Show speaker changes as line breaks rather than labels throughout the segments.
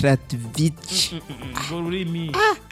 Ostravich
urwo rurimi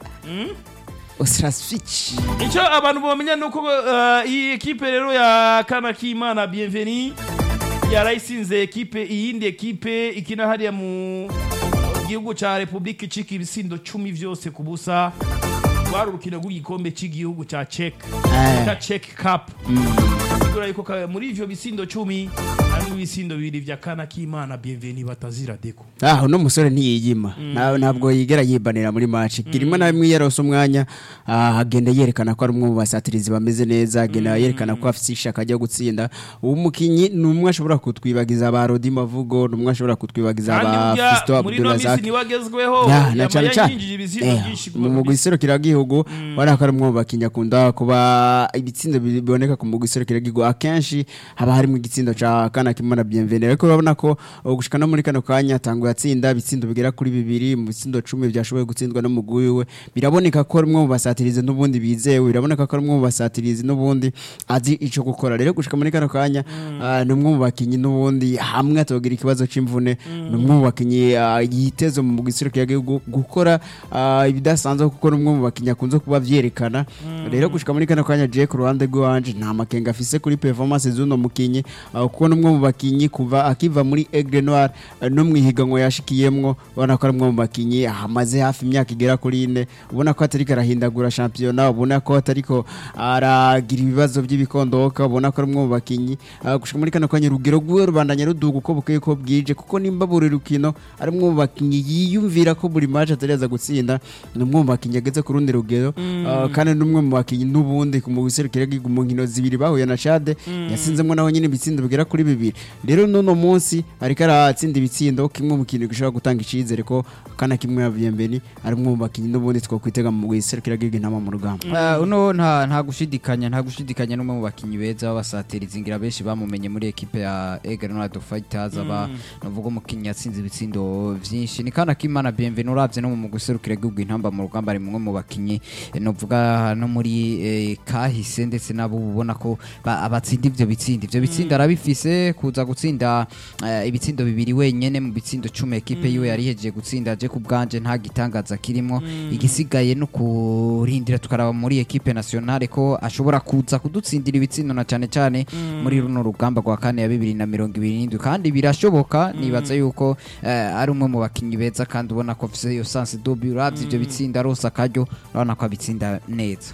Ostravich
icyo abantu bamenya ni uko eh, iyi ekipe rero ya kanakimana bienveni yarayisinze ekipe iyindi ekipe ikina hariya mu gihugu cya repubulika icika ibisindo cumi byose ku busa rwari urukino rw'igikombe cy'igihugu cya cek
Eh.
cya cek kapu sigura yuko ka- muri ivyo bisindo cumi harimo ibisindo bibiri vya kanakimana bienveni batazira deko
aho no musore ntiyiyima Na- ntabwo yigera yibanira muri match rimwe na rimwe iyo yarose umwanya ah, agenda yerekana ko ari umwe mu basatirizi bameze neza agenda yerekana ko afite ishaka ryo gutsinda uwo mukinyi ni umwe ashobora kutwibagiza ba Rodi Mavugo ni umwe ashobora kutwibagiza
kandi
ba
burya
Fiston
muri ino
Abdulrazak
minsi niwe agezweho
Ya, na
yama
cyane cyane
yinjije ibisindo
Eh,
byinshi
mu mugwi serukiragihugu ubona ko ari umwe mu bakinnyi akunda kuba ibitsindo bi- biboneka ku mugwi serukiragihugu akenshi haba harimo igitsindo ca kana kimana bienvenue ariko urabona ko uh, gushika no muri kano kanya tanguye atsinda ibitsindo bigera kuri bibiri mu bitsindo cumi byashoboye gutsindwa n'umugwi wiwe biraboneka ko ari umwe mu basatirizi n'ubundi bizewe biraboneka ko ari umwe mu basatirizi n'ubundi azi ico gukora rero gushika muri kano kanya ah, ni umwe mu bakinnyi n'ubundi hamwe atogira ikibazo c'imvune ni umwe mu bakinnyi ah, yiteze mu mugwi serukiragihugu gukora ah, ibidasanzwe kuko ni umwe mu bakinnyi akunze kuba vyerekana rero gushika muri kano kanya je ku ruhande rw'iwanje nta makenga afise kuri performance z'uno mukinyi ah, kuko ni umwe mu bakinyi kuva akiva muri Aigle Noir ah, no mu ihiganwa yashikiyemwo ubona ko ari umwe mu bakinyi amaze hafi imyaka igera kuri ine ubona ko atariko arahindagura shampiyona ubona ko atariko aragira ibibazo by'ibikondoka ubona ko ari umwe mu bakinyi ah, gushika muri kano kanya urugero rwiwe rubandanya ruduga uko bukeye ko bwije kuko nimba buri rukino ari umwe mu bakinyi yiyumvira ko buri match atariza gutsinda ni umwe mu bakinyi ageze ku rundi rugero ah, kandi ni umwe mu bakinyi n'ubundi ku mugwi serukiragihugu mu nkino zibiri bahuye na Chad yasinzemo naho nyine ibitsindo bigera kuri bibiri rero n'uno munsi ariko aratsinda ibitsindo kimwe mu kintu gishobora gutanga icizere ko kana kimwe ya Bienveni ari umwe mu bakinyi n'ubundi twokwitega mu mugwi serukiragihugu intama mu rugamba
Ah, uno nta nta gushidikanya nta gushidikanya n'umwe mu bakinyi beza b'abasatirizi ngira benshi bamumenye muri ekipe ya Eagle Noir Fighters aba navuga umukinyi yatsinze ibitsindo vyinshi ni kana kimana bienvenue uravye no mu guserukira igihugu intamba mu rugamba ari mumwe mu bakinyi eh, novuga no muri eh, kahise ndetse nabo ubona ko ba- abatsinda ivyo bitsinda ivyo bitsinda arabifise kuza gutsinda eh, ibitsindo bibiri wenyene mu bitsindo cumi ekipe yiwe yari ihejeje gutsinda je ku bwanje nta gitangaza kirimo igisigaye no kurindira tukaraba muri ekipe nationale ko ashobora kuza kudutsindira ibitsindo na cyane cyane muri runo rugamba rwa kane ya bibiri na mirongo ibiri n'indwi kandi birashoboka nibaza yuko eh, ari umwe mu bakinyi beza kandi ubona ko afise iyo sanse dobi uravye ivyo bitsinda arose akaryo urabona ko abitsinda neza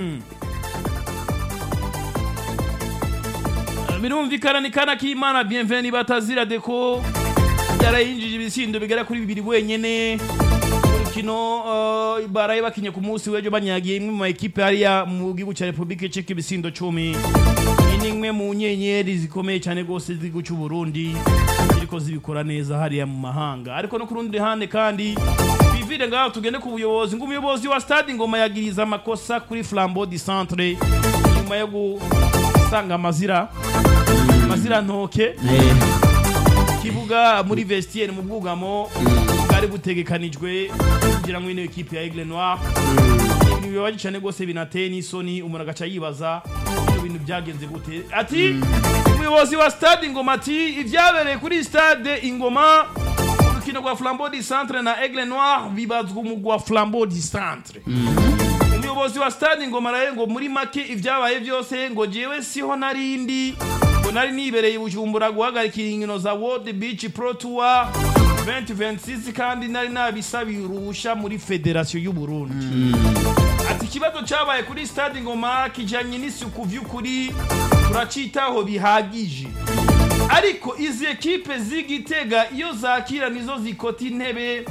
birumvikana ni kana k'imana bienveni batazira deko yarayinjije ibisindo bigera kuri bibiri wenyene urukino uh, baraye bakinye ku munsi w'ejo banyagiye imwe mu ma ekipe hariya mu gihugu cya repubulika icika ibisindo cumi iyi ni imwe mu nyenyeri zikomeye cyane rwose z'igihugu cy'u burundi ziriko zibikora neza hariya mu mahanga ariko no ku rundi ruhande kandi bivire ngaho tugende ku buyobozi ngo umuyobozi wa stade ngoma yagiriza amakosa kuri flambeau du centre nyuma yo gusanga amazira amazira ntoke kibuga muri vestiaire mu bwugamo bwari butegekanijwe kugira ngo ino ekipe ya Aigle Noir ibintu bibabaje cyane rwose binateye n'isoni umuntu agaca yibaza ibyo bintu byagenze gute ati umuyobozi wa stade ingoma ati ibyabereye kuri stade ingoma urukino rwa flambeau du centre na Aigle Noir bibazwa umugwa wa flambeau du centre umuyobozi wa stade ngoma raye ngo muri make ibyabaye byose ngo jewe siho narindi ngo nari nibereye i bujumbura guhagarikira inkino za world beach pro tour 2026 kandi nari nabisabiye uruhusha muri federasiyo y'u Burundi ati ikibazo cyabaye kuri stade ngoma kijanye n'isuku vy'ukuri turacitaho bihagije ariko izi ekipe z'igitega iyo zakira nizo zikota intebe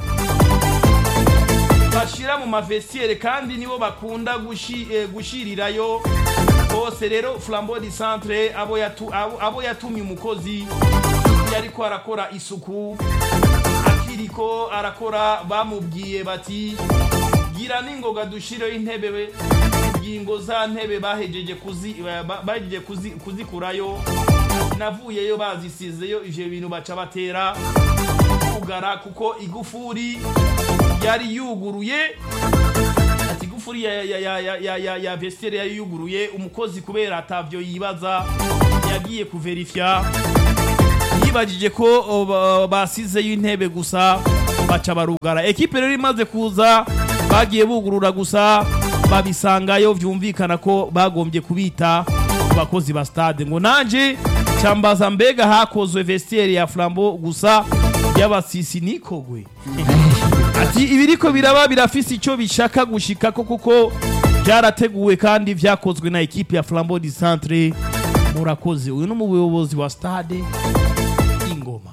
bashira mu mavestiere kandi nibo bakunda gushi, eh, gushirirayo bose rero flambeau du centre abo, yatu, abo, abo yatumye umukozi yariko arakora isuku akiriko arakora bamubwiye bati gira n'ingoga dushireho intebe we ingingo za ntebe bahejeje kuzi, ba- bahejeje kuzi, kuzikurayo navuyeyo bazisizeyo ivyo bintu baca batera kugara kuko igufuri yari yuguruye ati igufuri ya, ya, ya, ya, ya, ya, ya vestiaire yari yuguruye umukozi kubera atavyo yibaza yagiye kuverifya yibajije ko o, ba- basizeyo intebe gusa baca barugara ekipe rero imaze kuza bagiye bugurura gusa babisangayo vyumvikana ko bagombye kubita ku bakozi ba stade ngo nanje cambaza mbega hakozwe vestiaire ya flambo gusa y'abasisi nikogwe ati ibiriko biraba birafise ico bishaka gushikako kuko byarateguwe kandi vyakozwe na ekipe ya flambo di centre murakoze uyu ni umuyobozi wa stade ingoma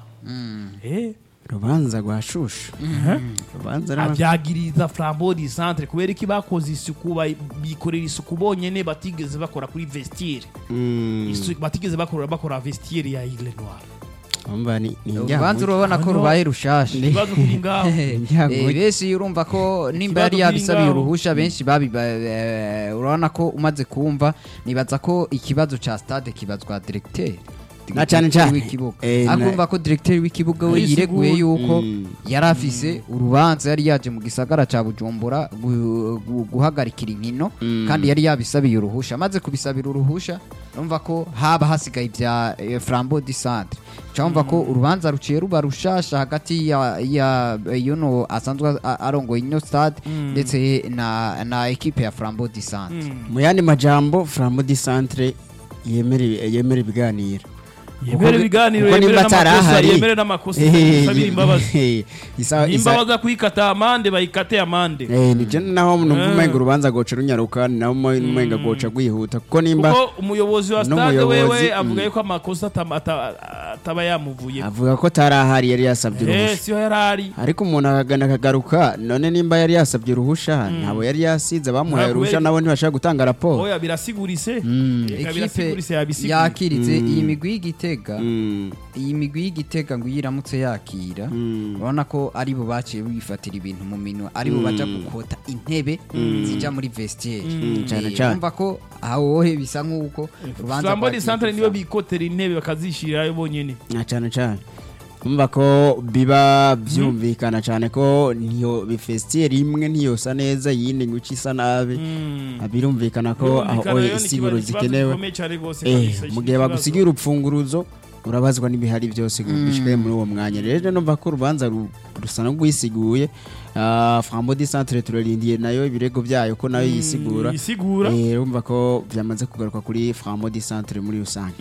eh
rubanza rwa shushu rubanza rwa-
abyagiriza flambo di centre kubera iki bakoze isuku bayi- bikorera isuku bonyene batigeze bakora kuri vestiaire
Mm,
Isu- batigeze bakora bakora vestiaire ya Aigle Noir
umva ni ni
urubanza
njyamo.
urabona ko
Hano-
rubaye rushasha
ikibazo kiri ngaho
Njyamo.
Eh, benshi urumva ko nimba
Ikibazo
yari yabisabiye
kiri ngaho.
uruhusha benshi babi ba- eh, urabona ko umaze kumva nibaza ko ikibazo ca stade kibazwa directeur
Na cane cane.
w'ikibuga
Eh, na-
akumva ko directeur w'ikibuga we
Yisiguye.
yireguye yuko
Mm.
yari afise urubanza yari yaje mu gisagara ca Bujumbura gu- gu- guhagarikira inkino
Mm.
kandi yari yabisabiye uruhusha amaze kubisabira uruhusha urumva ko haba hasigaye ibya eh, Flambeau du Centre cyumva ko urubanza ruciye ruba rushasha hagati ya ya yuno asanzwe a- arongoye ino stade ndetse na na equipe ya Flambeau du Centre
mu yandi majambo flambo di centre yemera yemera ibiganiro
yemere ibiganiro
kuko
yemere
nimba
n'amakosa
atarahari
yemere n'amakosa
Eh,
isabira imbabazi
eh, isa-
nimba
isa-
baza kwikata amande bayikate amande
Eh, ni je naho numva
Eh.
umenga urubanza goca runyaruka ni naho umenga goca rwihuta kuko nimba
kuko umuyobozi wa stade
n'umuyobozi,
wewe
mm.
avuga yuko amakosa atama- ata- ataba yamuvuye
avuga ko tarahari yari yasabye
eh
uruhusha
siyo yarari
ariko umuntu akagana akagaruka none nimba yari yasabye uruhusha ntabo yari yasize bamuhaye
Ntabwo
uruhusha
yari-
nabo ntibashaka gutanga raporo
oya birasigurise
Mm.
Eka
equipe
birasigurise yabisiguye
yakiritse
Mm.
iyi migwi y'igitega
Mm,
iyi migwi y'igitega ngo iyo iramutse yakira
mm.
urabona ko ari bo baciye bifatira ibintu mu minwe ari bo baja gukota intebe zija muri vestiaire
Mm, cane
Eh,
cane.
urumva ko awohe bisa nk'uko urubanza
flambo di
rwagiye
centre niyo
gupfa.
bikotera intebe bakazishirirayo bonyene
na cyane cyane kumva ko biba byumvikana cyane ko niyo bifestiere imwe ntiyosa neza yindi ngo isa nabi
Mm.
Ah, birumvikana ko aho
Birumvikana rero ni
isiguro
ikibazo- ikibazo
zikenewe
gikomeye cane gose
Eh,
kabisa,
mu gihe
ikibazo.
bagusigiye urupfunguruzo urabazwa n'ibihari byose bishikaye muri uwo mwanya rero numva ko urubanza ru- rusa no rwisiguye Ah, frambo di centre turarindiye nayo ibirego byayo ko nayo yisigura
yisigura
Eh, urumva ko byamaze kugaruka kuri frambo di centre muri rusange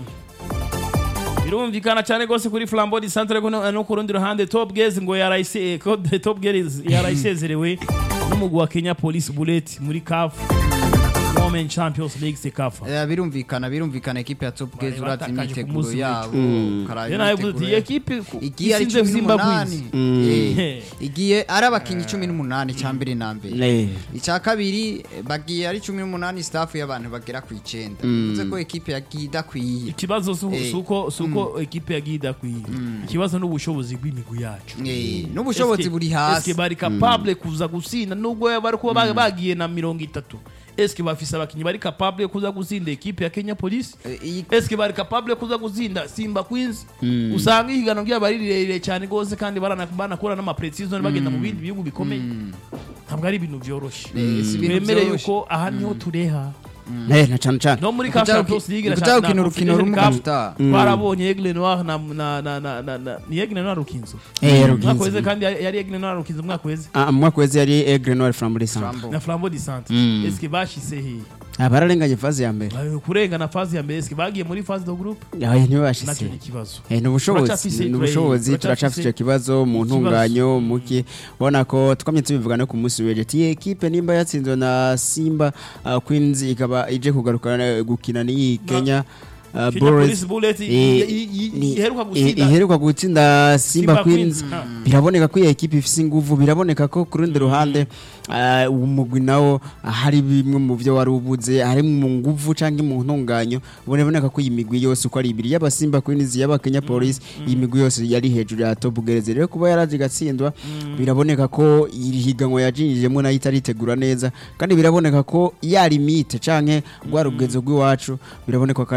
birumvikana cyane rwose kuri flambo di centre ko no no ku rundi ruhande top gaze ngo yarayise ko top gaze yarayisezerewe n'umugwi wa Kenya Police Bullet muri CAF Women Champions League Sekafa
Eh, birumvikana birumvikana ekipe ya top
Bari
gaze uravye
batakaje ku
imyiteguro
munsi
yabo
Mm.
ukaraba
rero nawe uvuze
imyiteguro
uti
yabo.
ekipe
igiye ari
isinze
cumi
Zimbabwe
n'umunani Eh, igiye ari abakinnyi cumi n'umunani cya mbere na mbere
Eh,
icya kabiri eh, bagiye ari cumi n'umunani staff y'abantu bagera ku icenda bivuze ko ekipe yagiye idakwiye
ikibazo su-
Eh.
suko suko ekipe yagiye idakwiye ikibazo n'ubushobozi bw'imigwi yacu
Eh, n'ubushobozi
Eske-
buri
eske
hasi
bari capable kuza gusinda nubwo bari kuba ba- bagiye na mirongo itatu eske bafise abakinnyi bari capable kuza gusinda ekipe ya Kenya Police
Eh, iyi-
eske bari capable kuza gusinda Simba Queens usanga ihiganwa ryabo ari rirerire cyane gose kandi barana- banakora n'amaprecision bagenda mu bindi bihugu bikomeye ntabwo ari ibintu byoroshye
Eh, si ibintu
twemere
vyoroshe.
yuko aha niho tureha
eh, na cyane cyane
no muri
Ukuja
CAF
uki-
Champions League na
ukuja
na
ukina urukino
Confederation
rumwe
Cup,
utaha.
twarabonye Aigle Noir na na na na na na ni Aigle Noir Rukinzo
Eh,
umwaka
Rukinzo.
weze kandi yari yari Aigle Noir Rukinzo umwaka weze
Ah, mu mwaka wese yari Aigle Noir Flambeau di centre
Flambeau.
na Flambeau du Centre
Mm.
eske bashise he
Ah, bararenganye faze ya mbere
Bayo kurengana phase ya mbere eske bagiye muri phase de groupe
Ah, niwe
nacyo
bashitse
ni ikibazo
Eh, ni ubushobozi
Turacafise-
ni ubushobozi
turacafise-
turacafise icyo kibazo mu
ikibazo.
ntunganyo muki ubona ko twamye tubivuga no ku munsi w'ejo ati iyi ekipe nimba yatsinzwe na simba uh, queens ikaba ije kugaruka eh, gukina n'iyi kenya uh,
Kenya
Bulls.
Police Bullet i-
Eh,
i- i-
ni-
iheruka
eh,
gutsinda
iheruka gutsinda simba
Simba
queens
Queens, ah.
biraboneka ko iyi ekipe ifise inguvu biraboneka ko ku rundi ruhande uh, umugwi nawo ah, hari bimwe mu byo wari ubuze hari mu nguvu cyangwa mu ntunganyo biraboneka ko iyi migwi yose uko ari ibiri yaba simba queens yaba kenya police iyi migwi yose yari hejuru ya top gereze rero kuba yaraje igatsindwa biraboneka ko iri higanwa yajinjijemo nayo itaritegura neza kandi biraboneka ko ya limite canke rwa rugezo rw'iwacu biraboneka ko ari naho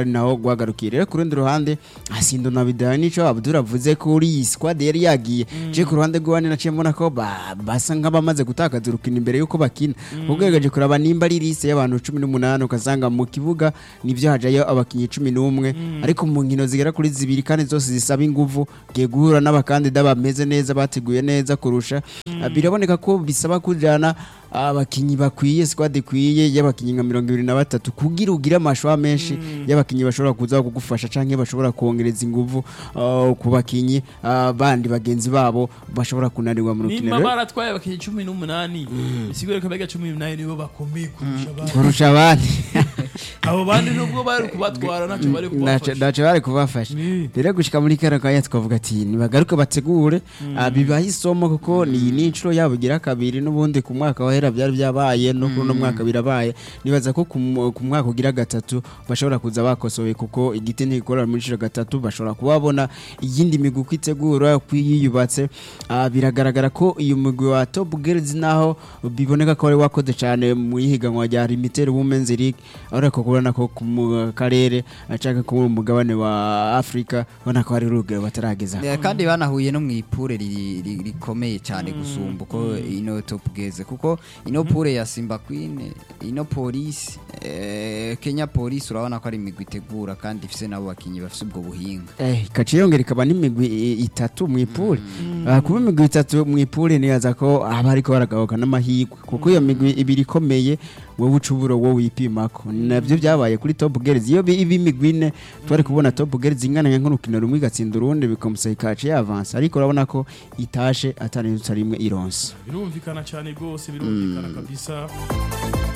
gwagarukiye rero ku rundi ruhande asindo na bidaya nico Abdul avuze ko uri iyi squad yari yagiye je ku ruhande rw'abandi naciye mbona ko ba- basa nk'abamaze gutakaza urukino imbere yuko bakina ugerageje kuraba nimba ari liste y'abantu 18 ukasanga mu kibuga nivyo hajayo abakinyi 11 ariko mu nkino zigera kuri zibiri kandi zose zisaba inguvu giye guhura n'abakandida bameze neza bateguye neza kurusha Ah, biraboneka ko bisaba kujana abakinyi bakwiye squad ikwiye y'abakinyi nka mirongo ibiri na batatu kugira ugire amashwa menshi y'abakinyi bashobora kuza kugufasha canke bashobora kongereza inguvu ah, ku bakinyi ah, bandi bagenzi babo bashobora kunanirwa mu rukino
nimba
rero
baratwaye abakinnyi cumi n'umunani bisigure ko abega cumi n'umunani nibo bakomeye kurusha abandi
kurusha abandi
abo bandi nubwo bari kubatwara ntacyo bari
Naco-
kubafasha
naco bari kubafasha
Ni.
rero gushika muri kano kanya twavuga ati nibagaruke bategure ah, bibahe isomo kuko ni n'inshuro yabo igira kabiri n'ubundi ku mwaka wahera byari byabaye no kuri uno mwaka birabaye nibaza ko ku mu- ku mwaka ugira gatatu bashobora kuza bakosoye kuko igiti ntigikorera muri inshuro gatatu bashobora kuba babona iyindi migwi uko itegura uko yiyubatse Ah, biragaragara ko uyu mugwi wa top girls naho biboneka ko wari wakoze cyane mu ihiganwa rya limited women's league ariko kubona ko ku mu karere acaka ku mugabane wa Afrika ubona ko hari urugero batarageza
Eh, kandi banahuye no mu ipure ri- ri- rikomeye cyane gusumba uko ino top geze kuko ino pure ya Simba Queen ino police eh, Kenya police urabona ko ari imigwi itegura kandi ifise nabo bakinyi bafise ubwo buhinga
Eh, ikaca yongera ikaba n'imigwi i- itatu mu ipure Ah, kuba imigwi itatu mu ipure nibaza ko haba ariko baragabuka n'amahirwe kuko iyo migwi ibiri ikomeye wowe uca uburo wowe wipimako nabyo byabaye kuri top girls iyo bi- iba imigwi ine twari kubona top girls ingana nk'urukino rumwe igatsinda urundi bikamusaba ikaca yavansa ariko urabona ko itashe atari rimwe ironsa
birumvikana cyane rwose birumvikana kabisa